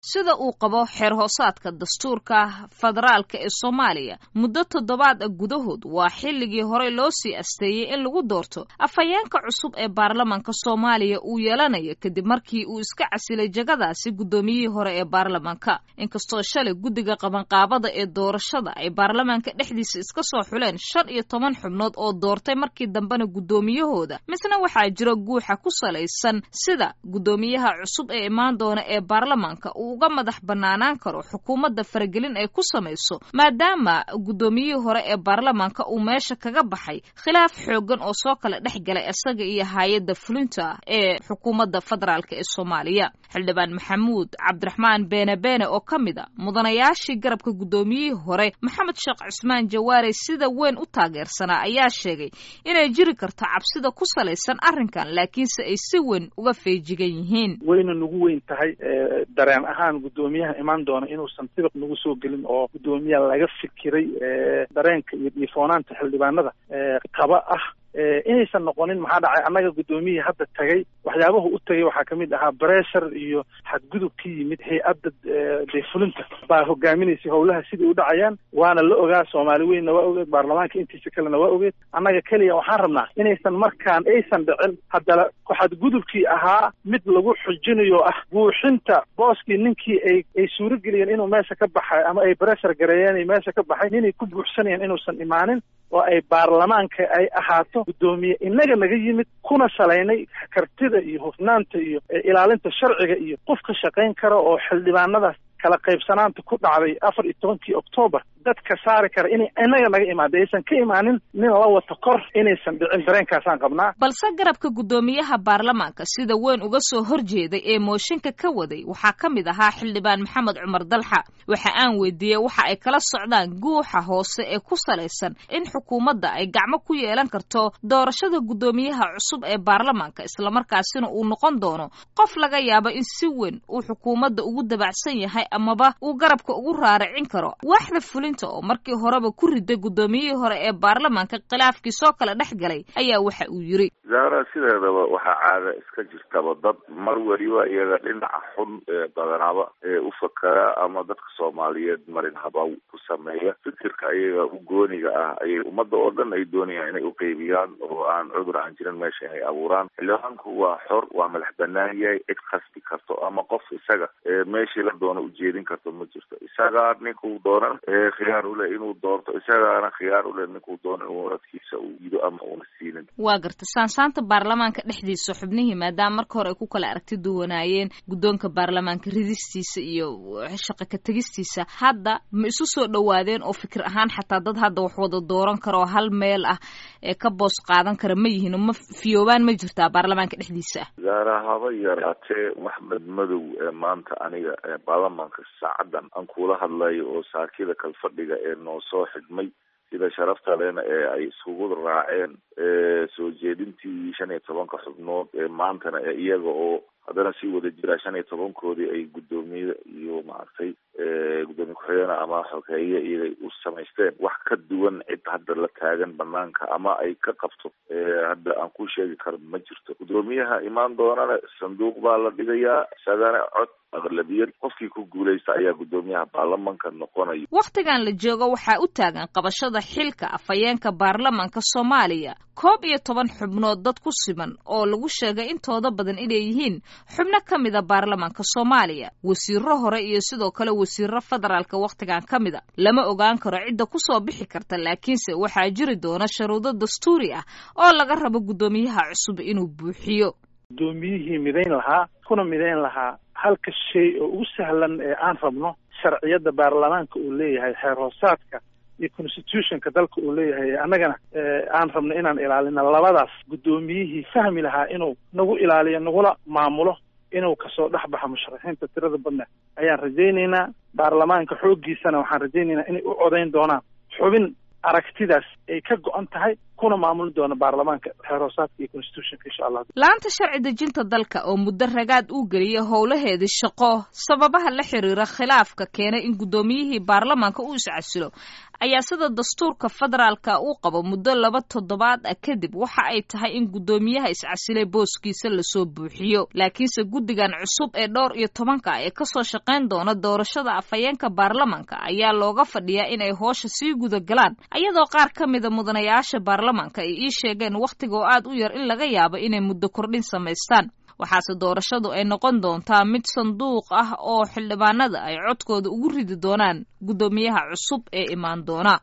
sida uu qabo xeer hoosaadka dastuurka federaalka ee soomaaliya muddo toddobaad gudahood waa xilligii horey loo sii asteeyey in lagu doorto afhayeenka cusub ee baarlamanka soomaaliya uu yeelanayo kadib markii uu iska casilay jagadaasi guddoomiyihii hore ee baarlamanka inkastoo shalay guddiga qabanqaabada ee doorashada ay baarlamanka dhexdiisa iska soo xuleen shan iyo toban xubnood oo doortay markii dambena guddoomiyahooda misna waxaa jira guuxa ku salaysan sida guddoomiyaha cusub ee imaan doona ee baarlamanka uga madax banaanaan karo xukuumadda faragelin ay ku samayso maadaama guddoomiyihii hore ee baarlamaanka uu meesha kaga baxay khilaaf xooggan oo soo kala dhex galay isaga iyo hay-adda fulinta ee xukuumadda federaalk ee soomaaliya xildhibaan maxamuud cabdiraxmaan beene beene oo ka mid a mudanayaashii garabka guddoomiyihii hore maxamed sheekh cismaan jawaare sida weyn u taageersanaa ayaa sheegay inay jiri karto cabsida ku salaysan arrinkan laakiinse ay si weyn uga feejigan yihiin wayna nagu weyn tahay dareen ahaan guddoomiyaha imaan doona inuusan sibiq nagu soo gelin oo guddoomiya laga fikiray dareenka iyo dhiifoonaanta xildhibaanada qaba ah inaysan noqonin maxaa dhacay annaga guddoomiyihii hadda tagay waxyaabahu u tagay waxaa kamid ahaa bressure iyo xadgudub ka yimid hay-adda dee fulinta baa hogaaminaysay howlaha sidai u dhacayaan waana la ogaa soomaali weynna waa ogeed baarlamaanka intiisa kalena waa ogeed annaga keliya waxaan rabnaa inaysan markaan aysan dhicin haddana xadgudubkii ahaa mid lagu xujinayo ah buuxinta booskii ninkii ay ay suurageliyeen inuu meesha ka baxay ama ay bressure gareeyeen meesha ka baxay ninay ku buuxsanayeen inuusan imaanin oo ay baarlamaanka ay ahaato guddoomiye inaga naga yimid kuna salaynay kartida iyo hufnaanta iyo ilaalinta sharciga iyo qof ka shaqayn kara oo xildhibaanadaas kala qaybsanaanta ku dhacday afar iyo tobankii octoobar dadka saari kara inay inaga naga imaada aysan ka imaanin nin la wata kor inaysan dhicin dareenkaasaan qabnaa balse garabka guddoomiyaha baarlamaanka sida weyn uga soo horjeeday ee mooshinka ka waday waxaa ka mid ahaa xildhibaan maxamed cumar dalxa waxa aan weydiiyey waxa ay kala socdaan guuxa hoose ee ku salaysan in xukuumadda ay gacmo ku yeelan karto doorashada guddoomiyaha cusub ee baarlamaanka islamarkaasina uu noqon doono qof laga yaabo in si weyn uu xukuumadda ugu dabacsan yahay amaba uu garabka ugu raaricin karo waaxda fulinta oo markii horeba ku riday guddoomiyihii hore ee baarlamaanka khilaafkii soo kala dhex galay ayaa waxa uu yiri zaara sideedaba waxaa caada iska jirtaba dad mar weliba iyaga dhinaca xun ee badanaaba ee u fakara ama dadka soomaaliyeed marin habaw ku sameeya fikirka ayaga u gooniga ah ayay ummadda oo dhan ay doonayaan inay u qeybiyaan oo aan cudur aan jirin meesha inay abuuraan xildhibaanku waa xor waa madax banaan yahay cid khasbi karto ama qof isaga meeshii la doono ujeedin karto ma jirto isagaa ninkuu doonan khiyaar ule inuu doorto isagaana khiyaar ule ninkuu doono inuu codkiisa uu yido ama uuna siinin waa garta saansaanta baarlamaanka dhexdiisa xubnihii maadaama marka hore ay ku kala aragti duwanaayeen guddoonka baarlamaanka ridistiisa iyo shaqa ka tegistiisa hadda ma isu soo dhowaadeen oo fikir ahaan xataa dad hadda wax wada dooran kara oo hal meel ah ee ka boos qaadan kara ma yihiin ma fiyoobaan ma jirtaa baarlamaanka dhexdiisa ah zaara haba yaraatee maxmed madow ee maanta aniga baarlamaanka saacadan aan kula hadlayo oo saakida kalfadhiga ee noo soo xidhmay sida sharafta lena ee ay iskugu raaceen soo jeedintii shan iyo tobanka xubnood ee maantana ee iyaga oo haddana sii wada jira shan iyo tobankoodii ay guddoomiye iyo maaragtay guddoomiye ku-xigeen ama xogeeye iyagay u samaysteen wax ka duwan cid hadda la taagan banaanka ama ay ka qabto hadda aan ku sheegi karo ma jirto guddoomiyaha imaan doonana sanduuq baa la dhigayaa isagana cod aqlabiyad qofkii ku guulaysta ayaa guddoomiyaha baarlamanka noqonaya wakhtigan la joogo waxaa u taagan qabashada xilka afhayeenka baarlamanka soomaaliya koob iyo toban xubnood dad ku siman oo lagu sheegay intooda badan inay yihiin xubno ka mida baarlamanka soomaaliya wasiiro hore iyo sidoo kale wasiiro federaalka wakhtigan ka mida lama ogaan karo cidda kusoo bixi karta laakiinse waxaa jiri doona sharuudo dastuuri ah oo laga rabo guddoomiyaha cusub inuu buuxiyo guddoomiyihii midayn lahaa kuna midayn lahaa halka shay oo ugu sahlan ee aan rabno sharciyadda baarlamaanka uu leeyahay xeer hoosaadka iyo constitutionka dalka uu leeyahay annagana aan rabno inaan ilaalino labadaas guddoomiyihii fahmi lahaa inuu nagu ilaaliyo nagula maamulo inuu kasoo dhex baxo musharaxiinta tirada badna ayaan rajaynaynaa baarlamaanka xooggiisana waxaan rajaynaynaa inay u codayn doonaan xubin aragtidaas ay ka go-an tahay kuna maamuli doona baarlamaanka xeer hoosaadka iyo constitutionka insha allah laanta sharci dejinta dalka oo muddo ragaad uu geliyay howlaheedii shaqo sababaha la xiriira khilaafka keenay in guddoomiyihii baarlamaanka uu iscasilo ayaa sida dastuurka federaalka uu qabo muddo laba toddobaad ah kadib waxa ay tahay in guddoomiyaha iscasilay booskiisa lasoo buuxiyo laakiinse guddigan cusub ee dhowr iyo tobanka ee kasoo shaqayn doona doorashada afhayeenka baarlamaanka ayaa looga fadhiyaa inay hoosha sii guda galaan ayadoo qaar ka mida mudanayaasha baarlamaanka ay ii sheegeen wakhtigoo aad u yar in laga yaabo inay muddo kordhin samaystaan waxaase doorashadu ay noqon doontaa mid sanduuq ah oo xildhibaanada ay codkooda ugu ridi doonaan guddoomiyaha cusub ee imaan doona